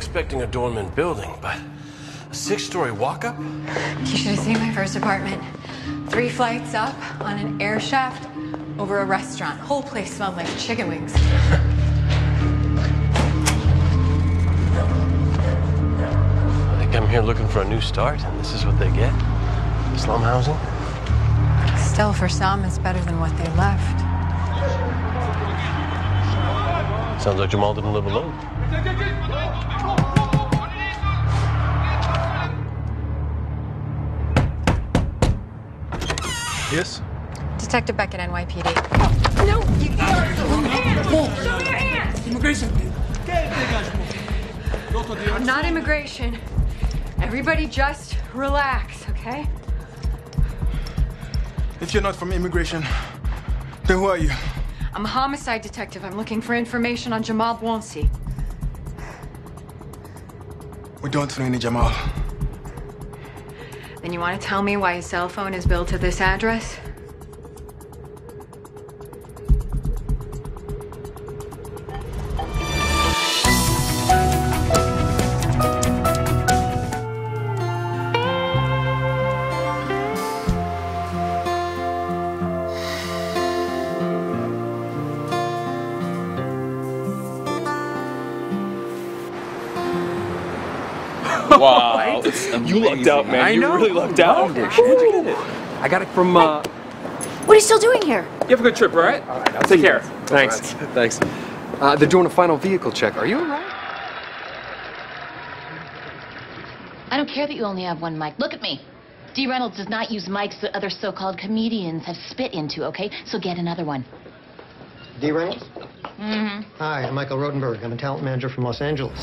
expecting a dormant building, but a six-story walk-up? You should have seen my first apartment. Three flights up on an air shaft over a restaurant. Whole place smelled like chicken wings. They come here looking for a new start, and this is what they get? Slum housing? Still, for some, it's better than what they left. Sounds like Jamal didn't live alone. Yes? Detective Beckett, NYPD. no, you Show me your hands! Immigration. I'm not immigration. Everybody just relax, okay? If you're not from immigration, then who are you? I'm a homicide detective. I'm looking for information on Jamal Bouanssi. We don't know any Jamal. Then you want to tell me why his cell phone is billed to this address? Wow. You lucked out, man. I you know. really lucked out. Where'd you get it? I got it from, uh, What are you still doing here? you have a good trip, all right? All right, I'll Take see you care. guys. Thanks. Thanks. Uh, they're doing a final vehicle check. Are you all right? I don't care that you only have one mic. Look at me. D. Reynolds does not use mics that other so-called comedians have spit into, okay? So get another one. D. Reynolds? Mm-hmm. Hi, I'm Michael Rodenberg. I'm a talent manager from Los Angeles.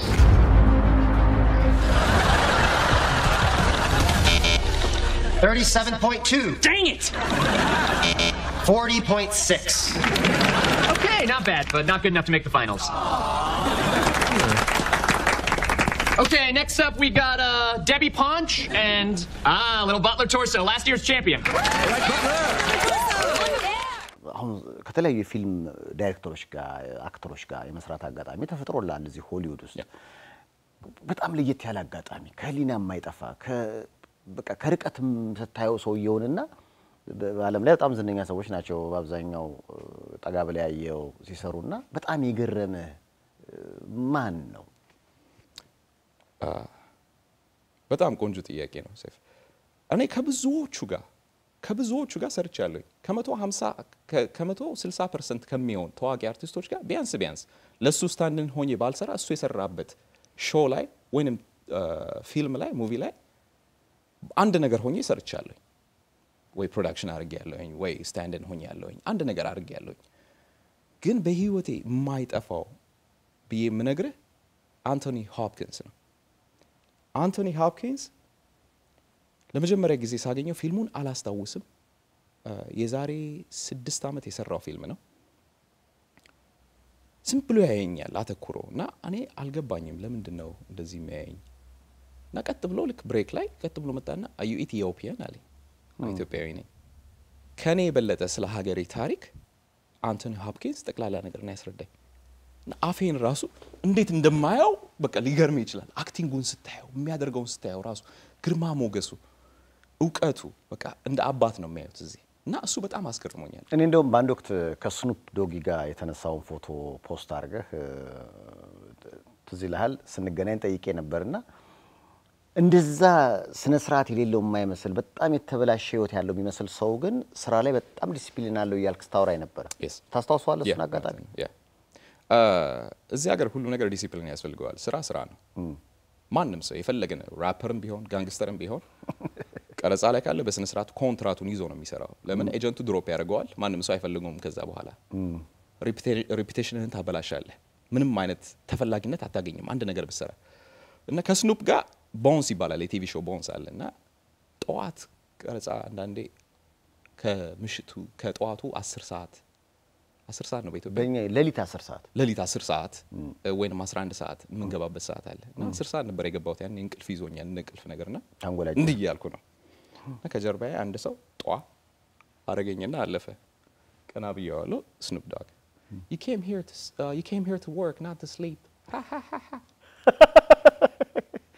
Thirty-seven point two. Dang it! Forty point six. Okay, not bad, but not good enough to make the finals. Okay, next up we got uh, Debbie Ponch and ah, little Butler Torso, last year's champion. አሁን ከተለያዩ የፊልም ዳይሬክተሮች ጋር አክተሮች ጋር የመስራት አጋጣሚ ተፈጥሮልሃል እዚህ ሆሊውድ ውስጥ በጣም ለየት ያለ አጋጣሚ ከህሊና የማይጠፋ ከ- በቃ ከርቀትም ስታየው ሰውየውንና በ- በዓለም ላይ በጣም ዝነኛ ሰዎች ናቸው በአብዛኛው እ፣ ጠጋ ብላ ያየው ሲሰሩና በጣም የገረመህ እ፣ ማን ነው? በጣም ቆንጆ ጥያቄ ነው ሰይፍ። እኔ ከብዙዎቹ ጋር ከብዙዎቹ ጋር ሰርቻለሁኝ። ከመቶ ሀምሳ ከመቶ ስልሳ ፐርሰንት ከሚሆን ታዋቂ አርቲስቶች ጋር ቢያንስ ቢያንስ ለእሱ ስታንድን ሆኜ ባልሰራ እሱ የሰራበት ሾው ላይ ወይንም ፊልም ላይ ሙቪ ላይ አንድ ነገር ሆኜ ሰርቻለሁኝ። ወይ ፕሮዳክሽን አድርጌ ያለሁኝ ወይ ስታንድን ሆኜ ያለሁኝ አንድ ነገር አድርጌ ያለሁኝ። ግን በህይወቴ የማይጠፋው ብዬ የምነግርህ አንቶኒ ሆፕኪንስ ነው። አንቶኒ ሆፕኪንስ ለመጀመሪያ ጊዜ ሳገኘው ፊልሙን አላስታውስም። እ፣ የዛሬ ስድስት ዓመት የሰራው ፊልም ነው። ዝም ብሎ ያየኛል አተኩሮ እና እኔ አልገባኝም ለምንድን ነው እንደዚህ የሚያየኝ እና ቀጥ ብሎ ልክ ብሬክ ላይ ቀጥ ብሎ መጣና አዩ ኢትዮጵያን አለኝ። አዎ፣ ኢትዮጵያዊ ነኝ። ከእኔ የበለጠ ስለ ሀገሬ ታሪክ አንቶኒ ሆፕኪንስ ጠቅላላ ነገር ነው ያስረዳኝ። እና አፌን ራሱ እንዴት እንደማየው በቃ ሊገርም ይችላል። አክቲንጉን ስታየው፣ የሚያደርገውን ስታየው ራሱ ግርማ ሞገሱ፣ እውቀቱ በቃ እንደ አባት ነው የሚያዩት እዚህ እና እሱ በጣም አስገርሞኛል። እኔ እንደውም በአንድ ወቅት ከስኑፕ ዶጊ ጋር የተነሳውን ፎቶ ፖስት አድርገህ እ፣ ትዝ ይልሃል ስንገናኝ ጠይቄ ነበርና እንደዛ ስነ ስርዓት የሌለው የማይመስል በጣም የተበላሸ ህይወት ያለው የሚመስል ሰው ግን ስራ ላይ በጣም ዲሲፕሊን አለው እያልክ ስታወራኝ ነበረ። Yes. ታስታውሰዋለህ? እሱን ያ፣ አጋጣሚ ያ። አ፣ እዚህ ሀገር ሁሉ ነገር ዲሲፕሊን ያስፈልገዋል። ስራ ስራ ነው። ማንም ሰው የፈለገ ነው ራፐርም ቢሆን ጋንግስተርም ቢሆን ቀረጻ ላይ ካለ በስነ ስርዓት ኮንትራቱን ይዞ ነው የሚሰራው። ለምን ኤጀንቱ ድሮፕ ያደርገዋል። ማንም ሰው አይፈልገውም። ከዛ በኋላ ሪፒቴሽንህን ታበላሻለህ። ምንም አይነት ተፈላጊነት አታገኝም አንድ ነገር ብሰራ እና ከስኑፕ ጋር ቦንስ ይባላል የቲቪ ሾው ቦንስ አለ እና ጠዋት ቀረጻ አንዳንዴ ከምሽቱ ከጠዋቱ አስር ሰዓት አስር ሰዓት ነው በኢትዮጵያ በእኛ ሌሊት አስር ሰዓት ሌሊት 10 ሰዓት ወይም 11 ሰዓት የምንገባበት ሰዓት አለ እና 10 ሰዓት ነበር የገባሁት። ያን እንቅልፍ ይዞኛል እንደ እንቅልፍ ነገርና ታንጎላጅ እንዲህ እያልኩ ነው እና ከጀርባዬ አንድ ሰው ጧ አረገኝና አለፈ። ቀና ብዬዋለሁ። ስኑፕ ዶግ you came here to s- uh, you came here to work not to sleep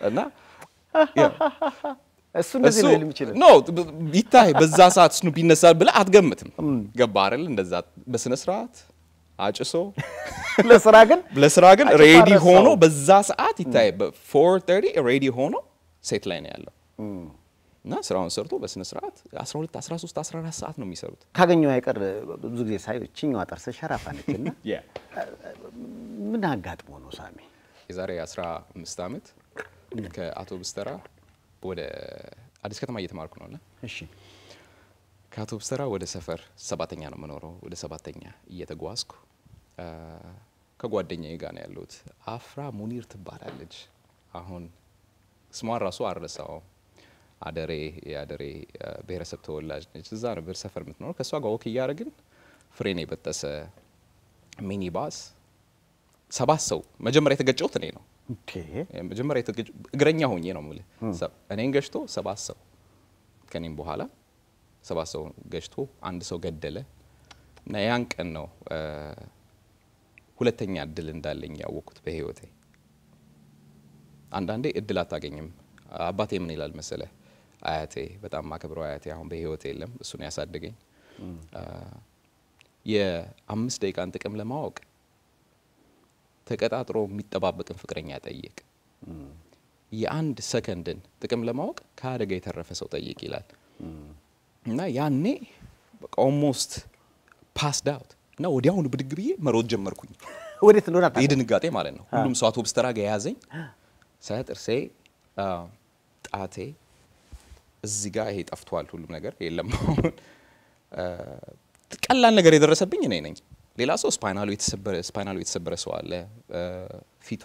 እና ያው እሱ እንደዚህ እሱ ነው ሊል የሚችለው። ኖ ይታይ በዛ ሰዓት ስኑፕ ይነሳል ብለህ አትገምትም። ገባ አይደል? እንደዛ በስነ ስርዓት አጭሶ ለስራ ግን ለስራ ግን አጭሶ ሬዲ አረሳው። ሆኖ በዛ ሰዓት ይታይ በፎር ተርቲ ሬዲ ሆኖ ሴት ላይ ነው ያለው እና ስራውን ሰርቶ በስነ ስርዓት 12 13 14 ሰዓት ነው የሚሰሩት። ካገኘው አይቀር ብዙ ጊዜ ሳይ ችኛዋ ጥርስ ሸራፋ ነች እና ምን አጋጥሞ ነው ሳሚ? የዛሬ 15 ዓመት ከአቶ ብስተራ ወደ አዲስ ከተማ እየተማርኩ ነው እና እሺ ከአቶ ብስተራ ወደ ሰፈር ሰባተኛ ነው የምኖረው። ወደ ሰባተኛ እየተጓዝኩ አ፣ ከጓደኛዬ ጋር ነው ያለሁት። አፍራ ሙኒር ትባላለች። አሁን ስሟን ራሱ አልረሳውም። አደሬ የአደሬ አ፣ ብሔረሰብ ተወላጅ ነች። እዛ ነበር ሰፈር የምትኖረው። ከእሷ ጋር ወክ እያደረግን ፍሬን የበጠሰ ሚኒባስ ሰባት ሰው መጀመሪያ የተገጨሁት እኔ ነው። ኦኬ መጀመሪያ የተገጭ እግረኛ ሆኜ ነው የምልህ። ሰ- እኔን ገጭቶ ሰባት ሰው ከኔም በኋላ ሰባት ሰው ገጭቶ አንድ ሰው ገደለ እና ያን ቀን ነው አ፣ ሁለተኛ እድል እንዳለኝ ያወቅኩት በህይወቴ። አንዳንዴ እድል አታገኝም። አባቴ ምን ይላል መሰለ፣ አያቴ በጣም ማከብረው አያቴ አሁን በህይወቴ የለም፣ እሱን ያሳደገኝ አ፣ የአምስት ደቂቃን ጥቅም ለማወቅ ተቀጣጥሮ የሚጠባበቅን ፍቅረኛ ጠይቅ። የአንድ ሰከንድን ጥቅም ለማወቅ ከአደጋ የተረፈ ሰው ጠይቅ ይላል እና ያኔ ኦልሞስት ፓስድ አውት እና ወዲያውኑ ብድግ ብዬ መሮጥ ጀመርኩኝ። ወዴት እንደሆነ አታውቅም? የድንጋጤ ማለት ነው። ሁሉም ሰው አውቶቡስ ተራ ጋ የያዘኝ ሳያ ጥርሴ፣ አ፣ ጣቴ እዚህ ጋር ይሄ ጠፍቷል። ሁሉም ነገር የለም። አሁን አ፣ ቀላል ነገር የደረሰብኝ እኔ ነኝ። ሌላ ሰው ስፓይናሉ የተሰበረ ስፓይናሉ የተሰበረ ሰው አለ። አ፣ ፊቷ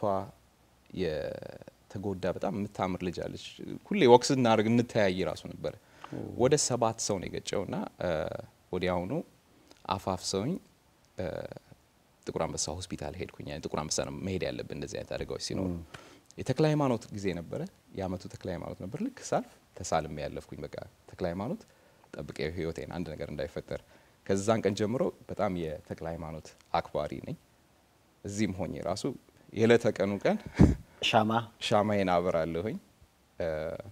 የተጎዳ በጣም የምታምር ልጅ አለች። ሁሌ ወክስ እናደርግ እንተያይ ራሱ ነበረ። ወደ ሰባት ሰው ነው የገጨው እና አ፣ ወዲያውኑ አፋፍ ሰውኝ ጥቁር አንበሳ ሆስፒታል ሄድኩኝ። ያኔ ጥቁር አንበሳ ነው መሄድ ያለብን እንደዚህ አይነት አደጋዎች ሲኖሩ። የተክለ ሃይማኖት ጊዜ ነበረ፣ የአመቱ ተክለ ሃይማኖት ነበር። ልክ ሳልፍ ተሳልሜ ያለፍኩኝ። በቃ ተክለ ሃይማኖት ጠብቄ ህይወቴን አንድ ነገር እንዳይፈጠር። ከዛን ቀን ጀምሮ በጣም የተክለ ሃይማኖት አክባሪ ነኝ። እዚህም ሆኜ ራሱ የዕለተ ቀኑ ቀን ሻማ ሻማዬን አበራለሁኝ። እ፣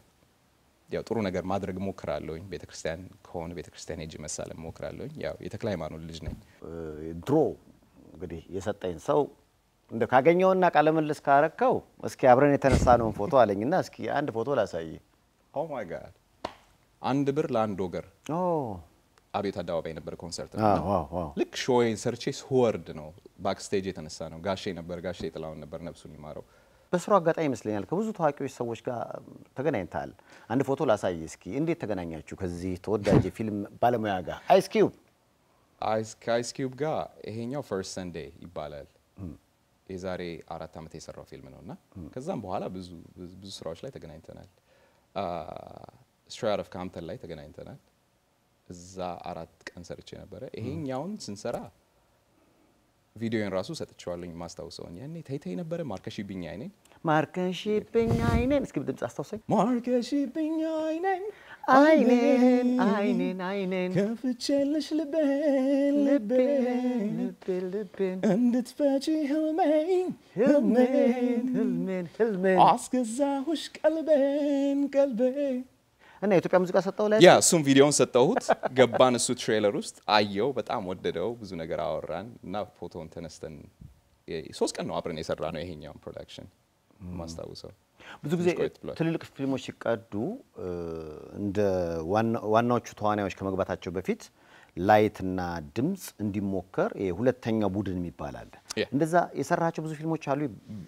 ያው ጥሩ ነገር ማድረግ ሞክራለሁኝ። ቤተ ክርስቲያን ከሆነ ቤተ ክርስቲያን ሄጄ መሳለም ሞክራለሁኝ። ያው የተክለ ሃይማኖት ልጅ ነኝ። ድሮ እንግዲህ የሰጠኝ ሰው እንደ ካገኘውና ቃለ ምልልስ ካረከው እስኪ አብረን የተነሳነውን ፎቶ አለኝና እስኪ አንድ ፎቶ ላሳይ። ኦ ማይ ጋድ አንድ ብር ለአንድ ወገር ኦ አቤት አደባባይ የነበረ ኮንሰርት አዎ፣ ነው። ዋው፣ ዋው። ልክ ሾዌን ሰርቼ ስወርድ ነው ባክስቴጅ የተነሳ ነው። ጋሼ ነበር፣ ጋሼ ጥላውን ነበር፣ ነፍሱን ይማረው። በስሩ አጋጣሚ ይመስለኛል ከብዙ ታዋቂዎች ሰዎች ጋር ተገናኝተሃል። አንድ ፎቶ ላሳይ እስኪ። እንዴት ተገናኛችሁ ከዚህ ተወዳጅ የፊልም ባለሙያ ጋር? አይስ ኪዩብ አይስ ከአይስ ኪዩብ ጋር ይሄኛው ፈርስት ሰንዴ ይባላል። የዛሬ አራት ዓመት የሰራው ፊልም ነው እና ከዛም በኋላ ብዙ ብዙ ብዙ ስራዎች ላይ ተገናኝተናል። ስትሬት ኦፍ ካምፕተን ላይ ተገናኝተናል። እዛ አራት ቀን ሰርቼ ነበረ። ይሄኛውን ስንሰራ ቪዲዮን ራሱ ሰጥቼዋለኝ ማስታውሰውን ያኔ ተይተይ ነበረ ማርከሽብኝ አይኔን ማርከሽብኝ አይኔን እስኪ ድምፅ አስታውሰኝ። ማርከሽብኝ አይኔን አይኔን አይኔን አይኔን ከፍቼልሽ ልቤን ልቤን ልቤን ልቤን እንድትፈጪ ህልሜን ህልሜን ህልሜን ህልሜን አስገዛሁሽ ቀልቤን ቀልቤን እና የኢትዮጵያ ሙዚቃ ሰጠው ላይ ያ እሱም ቪዲዮን ሰጠሁት። ገባን እሱ ትሬለር ውስጥ አየው፣ በጣም ወደደው። ብዙ ነገር አወራን እና ፎቶን ተነስተን የ- ሶስት ቀን ነው አብረን የሰራ ነው ይሄኛውን ፕሮዳክሽን ማስታውሰው። ብዙ ጊዜ ቆየት ብሏል። ትልልቅ ፊልሞች ሲቀዱ እ፣ እንደ ዋና- ዋናዎቹ ተዋናዮች ከመግባታቸው በፊት ላይትና ድምፅ እንዲሞከር ይሄ ሁለተኛ ቡድን የሚባል አለ። ያ። እንደዛ የሰራቸው ብዙ ፊልሞች አሉ።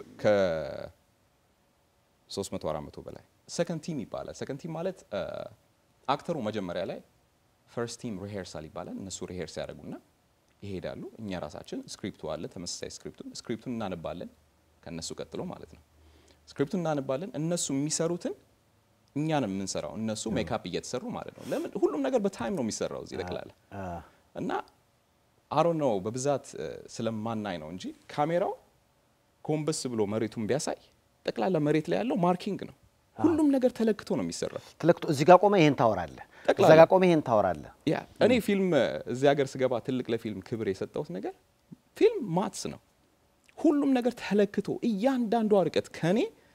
ከ300 400 በላይ ሰከንድ ቲም ይባላል። ሰከንድ ቲም ማለት አ፣ አክተሩ መጀመሪያ ላይ ፈርስት ቲም ሪሄርሳል ይባላል። እነሱ ሪሄርስ ያደርጉና ይሄዳሉ። እኛ ራሳችን ስክሪፕቱ አለ፣ ተመሳሳይ ስክሪፕቱን ስክሪፕቱን እናነባለን ከእነሱ ቀጥሎ ማለት ነው። ስክሪፕቱን እናነባለን። እነሱ የሚሰሩትን እኛ ነው የምንሰራው። እነሱ ሜካፕ እየተሰሩ ማለት ነው። ለምን ሁሉም ነገር በታይም ነው የሚሰራው እዚህ ጠቅላላ እና አሮ ነው በብዛት እ፣ ስለማናይ ነው እንጂ ካሜራው ጎንበስ ብሎ መሬቱን ቢያሳይ ጠቅላላ መሬት ላይ ያለው ማርኪንግ ነው። ሁሉም ነገር ተለክቶ ነው የሚሰራው። ተለክቶ እዚህ ጋር ቆመ ይሄን ታወራለህ፣ ጠቅላላ። እዛ ጋር ቆመ ይሄን ታወራለህ። ያ እኔ ፊልም እ፣ እዚህ ሀገር ስገባ ትልቅ ለፊልም ክብር የሰጠሁት ነገር ፊልም ማትስ ነው። ሁሉም ነገር ተለክቶ እያንዳንዷ ርቀት ከኔ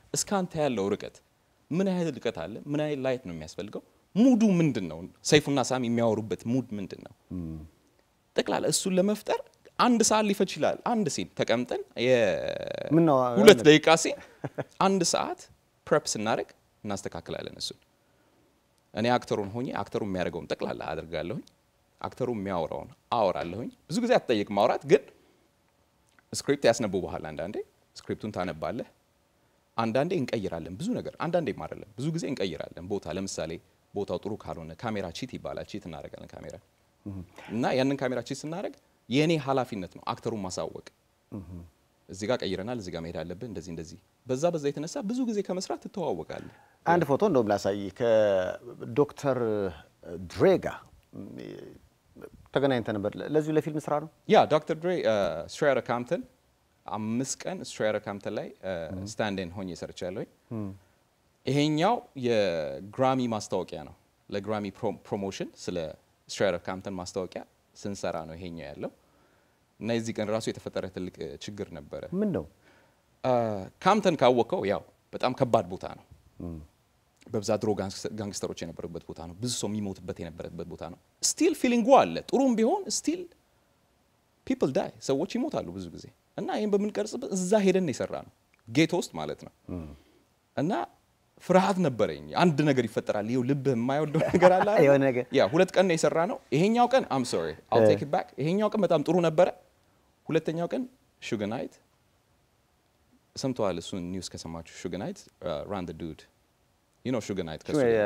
እስከ አንተ ያለው ርቀት ምን ያህል ርቀት አለ? ምን ያህል ላይት ነው የሚያስፈልገው? ሙዱ ምንድን ነው? ሰይፉና ሳሚ የሚያወሩበት ሙድ ምንድን ነው? ጠቅላላ እሱን ለመፍጠር አንድ ሰዓት ሊፈጅ ይችላል። አንድ ሲን ተቀምጠን ምነው የሁለት ደቂቃ ሲን አንድ ሰዓት ፕሬፕ ስናደርግ እናስተካክላለን። እሱን እኔ አክተሩን ሆኜ አክተሩ የሚያደርገውን ጠቅላላ አድርጋለሁኝ። አክተሩ የሚያወራውን አወራለሁኝ። ብዙ ጊዜ አትጠይቅ ማውራት ግን ስክሪፕት ያስነብቡሃል። አንዳንዴ ስክሪፕቱን ታነባለህ። አንዳንዴ እንቀይራለን ብዙ ነገር፣ አንዳንዴም አይደለም ብዙ ጊዜ እንቀይራለን ቦታ። ለምሳሌ ቦታው ጥሩ ካልሆነ ካሜራ ቺት ይባላል። ቺት እናደርጋለን ካሜራ እና ያንን ካሜራ ቺት ስናደርግ የእኔ ኃላፊነት ነው አክተሩን ማሳወቅ። እዚህ ጋር ቀይረናል፣ እዚህ ጋር መሄድ አለብን፣ እንደዚህ እንደዚህ። በዛ በዛ የተነሳ ብዙ ጊዜ ከመስራት ትተዋወቃለህ። አንድ ፎቶ እንደውም ላሳይ ከዶክተር ድሬ ጋር ተገናኝተ ነበር። ለዚሁ ለፊልም ስራ ነው። ያ ዶክተር ድሬ ስትሬያር ካምፕተን አምስት ቀን ስትሬያር ካምፕተን ላይ ስታንድን ሆኜ ሰርቻለሁኝ። ይሄኛው የግራሚ ማስታወቂያ ነው። ለግራሚ ፕሮሞሽን ስለ ስትሬያር ካምፕተን ማስታወቂያ ስንሰራ ነው ይሄኛው ያለው እና የዚህ ቀን ራሱ የተፈጠረ ትልቅ ችግር ነበረ። ምን ነው ካምፕተን ካወቀው ያው በጣም ከባድ ቦታ ነው። በብዛት ድሮ ጋንግስተሮች የነበሩበት ቦታ ነው። ብዙ ሰው የሚሞትበት የነበረበት ቦታ ነው። ስቲል ፊሊንጉ አለ። ጥሩም ቢሆን ስቲል ፒፕል ዳይ ሰዎች ይሞታሉ ብዙ ጊዜ እና ይህን በምንቀርጽበት እዛ ሄደን የሰራ ነው ጌቶ ውስጥ ማለት ነው እና ፍርሃት ነበረኝ። አንድ ነገር ይፈጠራል። ይኸው ልብህ የማይወደው ነገር አለ አይደል? የሆነ ነገር ያ ሁለት ቀን ነው የሰራ ነው። ይሄኛው ቀን አም ሶሪ አል ቴክ ኢት ባክ። ይሄኛው ቀን በጣም ጥሩ ነበረ። ሁለተኛው ቀን ሹገናይት ሰምተዋል። እሱን ኒውስ ከሰማችሁ ሹገናይት ራን ዱድ ዩ ኖ ሹገናይት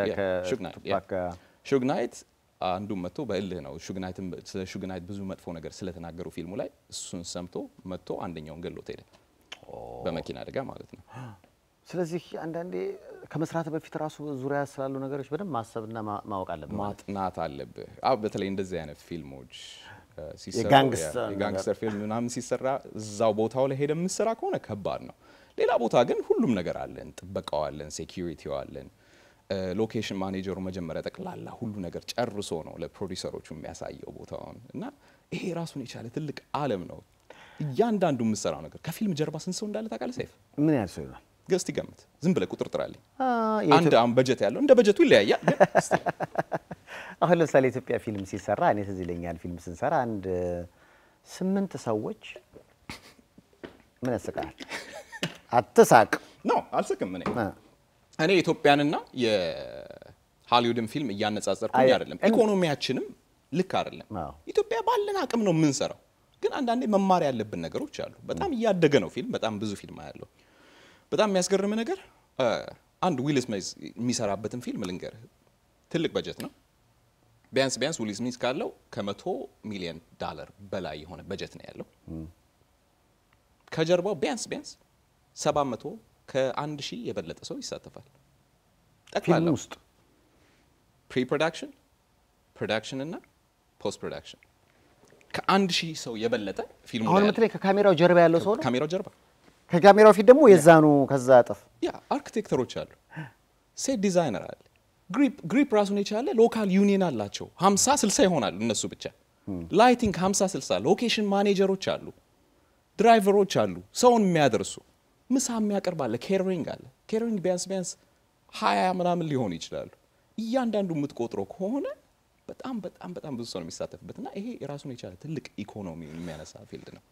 ሹግናይት አንዱ መጥቶ በእልህ ነው ሹግናይትን ስለ ሹግናይት ብዙ መጥፎ ነገር ስለተናገሩ ፊልሙ ላይ እሱን ሰምቶ መጥቶ አንደኛውን ገሎት ሄደ በመኪና አደጋ ማለት ነው። ስለዚህ አንዳንዴ ከመስራት በፊት ራሱ ዙሪያ ስላሉ ነገሮች በደንብ ማሰብና ማወቅ አለብህ። ማጥናት አለብህ። አዎ በተለይ እንደዚህ አይነት ፊልሞች ሲሰሩ የጋንግስተር የጋንግስተር ፊልም ምናምን ሲሰራ እዛው ቦታው ላይ ሄደ የምትሰራ ከሆነ ከባድ ነው። ሌላ ቦታ ግን ሁሉም ነገር አለን። ጥበቃው አለን፣ ሴኪሪቲው አለን። ሎኬሽን ማኔጀሩ መጀመሪያ ጠቅላላ ሁሉ ነገር ጨርሶ ነው ለፕሮዲሰሮቹ የሚያሳየው ቦታውን እና ይሄ ራሱን የቻለ ትልቅ ዓለም ነው። እያንዳንዱ የምትሰራው ነገር ከፊልም ጀርባ ስንት ሰው እንዳለ ታውቃለህ? ሰይፍ ምን ያህል ሰው ይሆናል? ገስት ይገምት። ዝም ብለህ ቁጥር ጥራልኝ። አንድ አሁን በጀት ያለው እንደ በጀቱ ይለያያል። ግን እስቲ አሁን ለምሳሌ ኢትዮጵያ ፊልም ሲሰራ እኔ ትዝ ይለኛል ፊልም ስንሰራ አንድ ስምንት ሰዎች ምን ያስቃል? አትሳቅ። ኖ አልስቅም። እኔ እኔ የኢትዮጵያንና የሃሊውድን ፊልም እያነጻጸርኩኝ አይ- አይደለም። ኢኮኖሚያችንም ልክ አይደለም። አዎ። ኢትዮጵያ ባለን አቅም ነው የምንሰራው። ግን አንዳንዴ መማር ያለብን ነገሮች አሉ። በጣም እያደገ ነው ፊልም። በጣም ብዙ ፊልም ያለው በጣም የሚያስገርም ነገር እ፣ አንድ ዊል ስሚዝ የሚሰራበትን ፊልም ልንገርህ። ትልቅ በጀት ነው። ቢያንስ ቢያንስ ዊል ስሚዝ ካለው ከመቶ ሚሊዮን ዳለር በላይ የሆነ በጀት ነው ያለው። ከጀርባው ቢያንስ ቢያንስ ሰባት መቶ ከአንድ ሺህ የበለጠ ሰው ይሳተፋል። ፊልም ጠቅላላው ውስጥ ፕሪ ፕሮዳክሽን፣ ፕሮዳክሽን እና ፖስት ፕሮዳክሽን ከአንድ ሺህ ሰው የበለጠ ፊልሙ አሁን ላይ የምትለኝ ከካሜራው ጀርባ ያለው ሰው ነው። ካሜራው ጀርባ ከካሜራው ፊት ደግሞ የዛኑ ከዛ እጥፍ ያ አርኪቴክተሮች አሉ፣ ሴት ዲዛይነር አለ፣ ግሪፕ ግሪፕ ራሱን የቻለ ሎካል ዩኒየን አላቸው። 50 60 ይሆናሉ እነሱ ብቻ። ላይቲንግ 50 60፣ ሎኬሽን ማኔጀሮች አሉ፣ ድራይቨሮች አሉ፣ ሰውን የሚያደርሱ ምሳ የሚያቀርብ አለ፣ ኬተሪንግ አለ። ኬተሪንግ ቢያንስ ቢያንስ ሀያ ምናምን ሊሆኑ ይችላሉ። እያንዳንዱ የምትቆጥረው ከሆነ በጣም በጣም በጣም ብዙ ሰው ነው የሚሳተፍበት እና ይሄ የራሱን የቻለ ትልቅ ኢኮኖሚ የሚያነሳ ፊልድ ነው።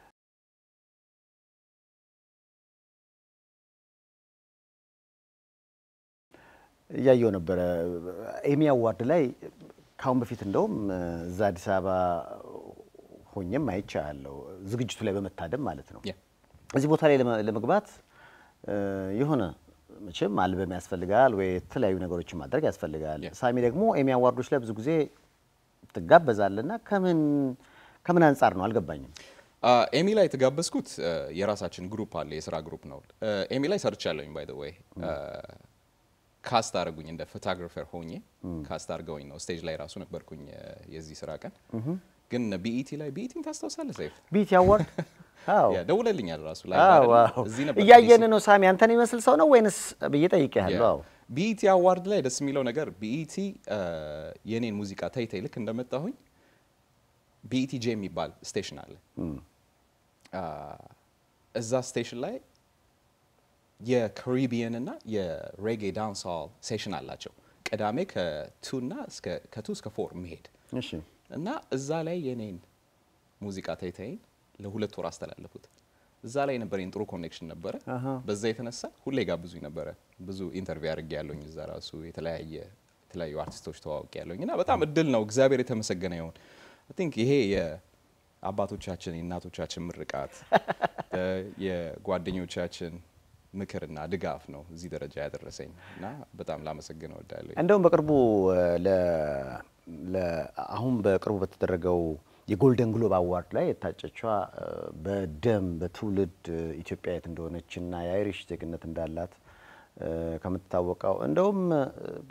እያየው ነበረ ኤሚ አዋርድ ላይ ካሁን በፊት እንደውም እዛ አዲስ አበባ ሆኜም አይቻለሁ ዝግጅቱ ላይ በመታደም ማለት ነው። ያ እዚህ ቦታ ላይ ለመ- ለመግባት እ፣ የሆነ መቼም አልበም ያስፈልጋል ወይ የተለያዩ ነገሮችን ማድረግ ያስፈልጋል። ያ። ሳሚ ደግሞ ኤሚ አዋርዶች ላይ ብዙ ጊዜ ትጋበዛለና ከምን ከምን አንጻር ነው አልገባኝም። አ፣ ኤሚ ላይ የተጋበዝኩት አ፣ የራሳችን ግሩፕ አለ፣ የስራ ግሩፕ ነው። አ፣ ኤሚ ላይ ሰርቻለሁኝ። ባይ ዘ ወይ ካስት አድርጉኝ እንደ ፎቶግራፈር ሆኜ ካስት አድርገውኝ ነው። ስቴጅ ላይ ራሱ ነበርኩኝ አ፣ የዚህ ስራ ቀን። ግን ቢኢቲ ላይ ቢኢቲን ታስታውሳለህ ሰይፍ? ቢቲ አዋርድ አዎ ያ ደውለልኛል ራሱ ላይ አዎ አይደለም? አዎ። እዚህ ነበር እያየን ዲሲ። ነው ሳሚ፣ አንተን የሚመስል ሰው ነው ወይንስ ብዬ ጠይቄሃለሁ። አዎ ቢኢቲ አዋርድ ላይ ደስ የሚለው ነገር ቢኢቲ የኔን ሙዚቃ ተይ ተይ ልክ እንደመጣሁኝ ቢኢቲ ጄ የሚባል ስቴሽን አለ። አ፣ እዛ ስቴሽን ላይ የካሪቢየን እና የሬጌ ዳንስ ሆል ሴሽን አላቸው። ቅዳሜ ከቱ እና እስከ ከቱ እስከ ፎር መሄድ እሺ እና እዛ ላይ የኔን ሙዚቃ ተይተይን ለሁለት ወር አስተላለፉት። እዛ ላይ የነበረኝ ጥሩ ኮኔክሽን ነበረ። በዛ የተነሳ ሁሌ ጋብዙኝ ነበረ። ብዙ ኢንተርቪው አድርጌ ያለኝ እዛ ራሱ የተለያየ የተለያዩ አርቲስቶች ተዋውቅ ያለኝ እና በጣም እድል ነው። እግዚአብሔር የተመሰገነ ይሁን። አይ ቲንክ ይሄ የአባቶቻችን የእናቶቻችን ምርቃት እ የጓደኞቻችን ምክርና ድጋፍ ነው እዚህ ደረጃ ያደረሰኝ እና በጣም ላመሰግን እወዳለሁ። እንደውም በቅርቡ እ፣ ለ- ለ- አሁን በቅርቡ በተደረገው የጎልደን ግሎብ አዋርድ ላይ የታጨችዋ እ፣ በደም በትውልድ እ፣ ኢትዮጵያዊት እንደሆነች እና የአይሪሽ ዜግነት እንዳላት እ፣ ከምትታወቀው እንደውም እ፣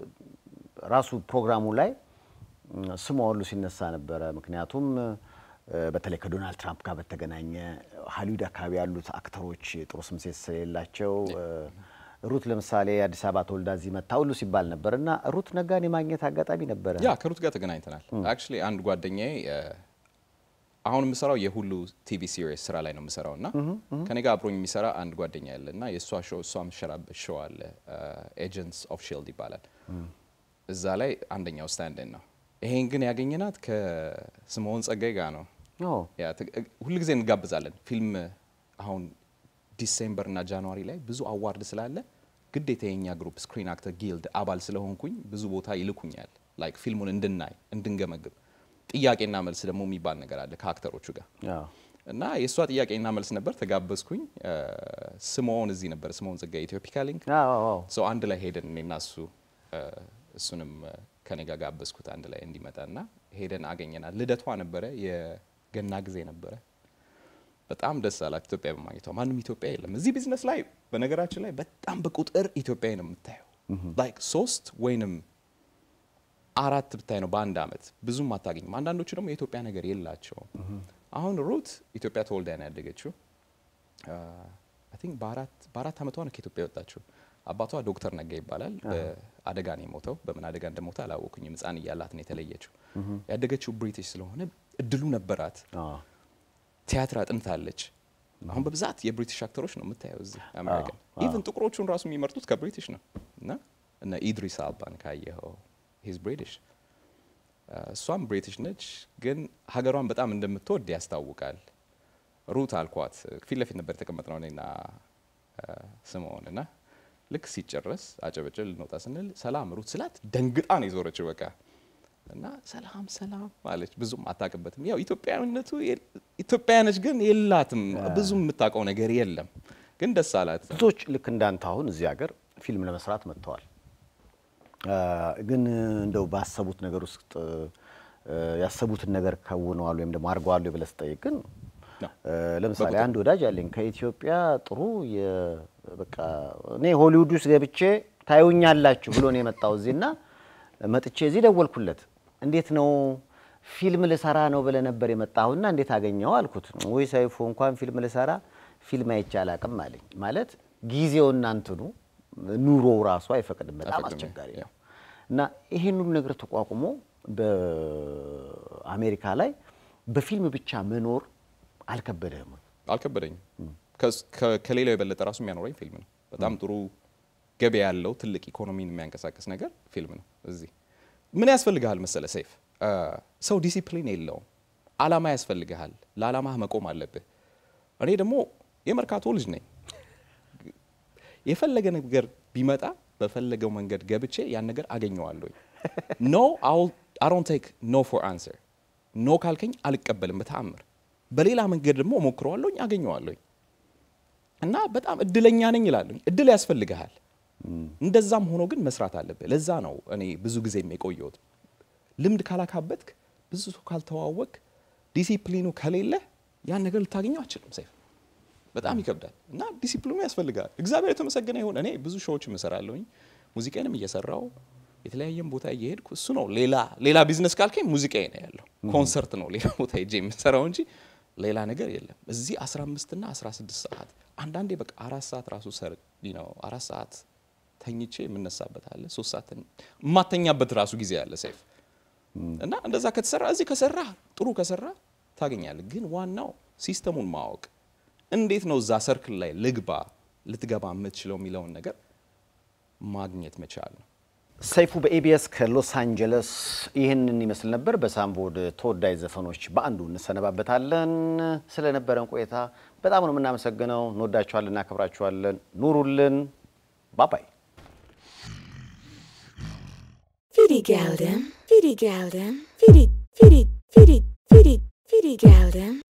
ራሱ ፕሮግራሙ ላይ እ፣ ስሟ ሁሉ ሲነሳ ነበረ። ምክንያቱም እ፣ በተለይ ከዶናልድ ትራምፕ ጋር በተገናኘ ሀሊውድ አካባቢ ያሉት አክተሮች ጥሩ ስም ስለሌላቸው እ፣ ሩት ለምሳሌ አዲስ አበባ ተወልዳ እዚህ መታ ሁሉ ሲባል ነበር እና ሩት ነጋን የማግኘት አጋጣሚ ነበረ። ያ ከሩት ጋር ተገናኝተናል። አክቹሊ አንድ ጓደኛዬ እ፣ አሁን የምሰራው የሁሉ ቲቪ ሲሪስ ስራ ላይ ነው የምሰራው እና ከኔ ጋር አብሮኝ የሚሰራ አንድ ጓደኛ ያለ እና የእሷ ሾው እሷ የምትሰራበት ሾው አለ ኤጀንትስ ኦፍ ሺልድ ይባላል። እዛ ላይ አንደኛው ስታንድን ነው። ይሄን ግን ያገኘናት ከስምዖን ጸጋይ ጋር ነው። ኦ፣ ያ ት- ሁል ጊዜ እንጋብዛለን። ፊልም አሁን ዲሴምበር እና ጃንዋሪ ላይ ብዙ አዋርድ ስላለ ግዴታ የኛ ግሩፕ ስክሪን አክተር ጊልድ አባል ስለሆንኩኝ ብዙ ቦታ ይልኩኛል። ላይክ ፊልሙን እንድናይ እንድንገመግም። ጥያቄና መልስ ደግሞ የሚባል ነገር አለ ከአክተሮቹ ጋር አዎ። እና የእሷ ጥያቄና መልስ ነበር። ተጋበዝኩኝ። እ፣ ስምዖን እዚህ ነበር፣ ስምዖን ጸጋይ ኢትዮፒካ ሊንክ አዎ፣ አዎ። ሰው አንድ ላይ ሄደን እኔና እሱ እ፣ እሱንም እ፣ ከኔ ጋር ጋበዝኩት አንድ ላይ እንዲመጣ እና ሄደን አገኘናል። ልደቷ ነበረ፣ የገና ጊዜ ነበረ። በጣም ደስ አላት ኢትዮጵያ በማግኘቷ። ማንም ኢትዮጵያ የለም እዚህ ቢዝነስ ላይ። በነገራችን ላይ በጣም በቁጥር ኢትዮጵያዊ ነው የምታየው። ላይክ ሶስት ወይንም አራት ብታይ ነው በአንድ አመት ብዙም አታገኝም። አንዳንዶቹ ደግሞ የኢትዮጵያ ነገር የላቸውም። አሁን ሩት ኢትዮጵያ ተወልዳ ነው ያደገችው። አይ ቲንክ በአራት በአራት አመቷ ነው ከኢትዮጵያ የወጣችው። አባቷ ዶክተር ነጋ ይባላል። በአደጋ ነው የሞተው። በምን አደጋ እንደሞተ አላወኩኝም። ህፃን እያላት ነው የተለየችው። ያደገችው ብሪቲሽ ስለሆነ እድሉ ነበራት። አዎ። ቲያትር አጥንታለች። አሁን በብዛት የብሪቲሽ አክተሮች ነው የምታየው እዚህ አሜሪካን። ኢቭን ጥቁሮቹን ራሱ የሚመርጡት ከብሪቲሽ ነው እና እነ ኢድሪስ አልባን ካየኸው ሂዝ ብሪቲሽ፣ እሷም ብሪቲሽ ነች፣ ግን ሀገሯን በጣም እንደምትወድ ያስታውቃል። ሩት አልኳት። ፊት ለፊት ነበር የተቀመጥነው እኔና ስምዖን እና ልክ ሲጨረስ አጨበጭብ ልንወጣ ስንል ሰላም ሩት ስላት ደንግጣ ነው የዞረችው በቃ እና ሰላም ሰላም ማለች። ብዙም አታውቅበትም። ያው ኢትዮጵያዊነቱ ኢትዮጵያ ነች፣ ግን የላትም ብዙም የምታውቀው ነገር የለም። ግን ደስ አላት። ብዙዎች ልክ እንዳንተ አሁን እዚህ ሀገር ፊልም ለመስራት መጥተዋል። ግን እንደው ባሰቡት ነገር ውስጥ ያሰቡትን ነገር ከውነዋል ወይም ደግሞ አድርገዋል ብለህ ስጠይቅ ግን ለምሳሌ አንድ ወዳጅ አለኝ ከኢትዮጵያ ጥሩ በቃ እኔ ሆሊውድ ውስጥ ገብቼ ታዩኛላችሁ ብሎ ነው የመጣው እዚህና መጥቼ እዚህ ደወልኩለት። እንዴት ነው ፊልም ልሰራ ነው ብለህ ነበር የመጣሁና እንዴት አገኘው አልኩት። ወይ ሰይፉ እንኳን ፊልም ልሰራ ፊልም አይቼ አላቅም አለኝ። ማለት ጊዜውና እንትኑ ኑሮው ራሱ አይፈቅድም። በጣም አስቸጋሪ ነው እና ይሄን ሁሉ ነገር ተቋቁሞ በአሜሪካ ላይ በፊልም ብቻ መኖር አልከበደህም? አልከበደኝም። ከሌላው የበለጠ ራሱ የሚያኖረኝ ፊልም ነው። በጣም ጥሩ ገበያ ያለው ትልቅ ኢኮኖሚን የሚያንቀሳቅስ ነገር ፊልም ነው። እዚህ ምን ያስፈልግሃል መሰለ ሰይፍ፣ ሰው ዲሲፕሊን የለውም። አላማ ያስፈልግሃል። ለአላማህ መቆም አለብህ። እኔ ደግሞ የመርካቶ ልጅ ነኝ። የፈለገ ነገር ቢመጣ በፈለገው መንገድ ገብቼ ያን ነገር አገኘዋለሁ። ኖ አይ ዶንት ቴክ ኖ ፎር አንሰር። ኖ ካልከኝ አልቀበልም በተአምር። በሌላ መንገድ ደግሞ ሞክረዋለሁኝ፣ አገኘዋለሁኝ እና በጣም እድለኛ ነኝ ይላለሁኝ። እድል ያስፈልግሃል። እንደዛም ሆኖ ግን መስራት አለብህ። ለዛ ነው እኔ ብዙ ጊዜ የቆየሁት። ልምድ ካላካበትክ፣ ብዙ ሰው ካልተዋወቅ፣ ዲሲፕሊኑ ከሌለ ያን ነገር ልታገኘው አችልም። ሰይፍ በጣም ይከብዳል እና ዲሲፕሊኑ ያስፈልጋል። እግዚአብሔር የተመሰገነ ይሁን። እኔ ብዙ ሾዎች እሰራለሁኝ፣ ሙዚቃንም እየሰራው የተለያየም ቦታ እየሄድኩ እሱ ነው። ሌላ ሌላ ቢዝነስ ካልከኝ ሙዚቃ ነው ያለው፣ ኮንሰርት ነው ሌላ ቦታ ሄጄ የምሰራው እንጂ ሌላ ነገር የለም። እዚህ 15 እና 16 ሰዓት አንዳንዴ በቃ አራት ሰዓት ራሱ ሰር ነው አራት ሰዓት ተኝቼ የምነሳበት አለ። ሶስት ሰዓት የማተኛበት ራሱ ጊዜ አለ ሰይፍ እና እንደዛ ከተሰራ እዚህ ከሰራ ጥሩ ከሰራ ታገኛለህ። ግን ዋናው ሲስተሙን ማወቅ እንዴት ነው እዛ ሰርክል ላይ ልግባ፣ ልትገባ የምትችለው የሚለውን ነገር ማግኘት መቻል ነው። ሰይፉ በኤቢኤስ ከሎስ አንጀለስ ይህንን ይመስል ነበር። በሳምቦድ ተወዳጅ ዘፈኖች በአንዱ እንሰነባበታለን። ስለነበረን ቆይታ በጣም ነው የምናመሰግነው። እንወዳችኋለን፣ እናከብራችኋለን። ኑሩልን። ባባይ Fidi Galden, Fidi Galden, Fidi, Fidi, Fidi, Fidi, Fidi Galden.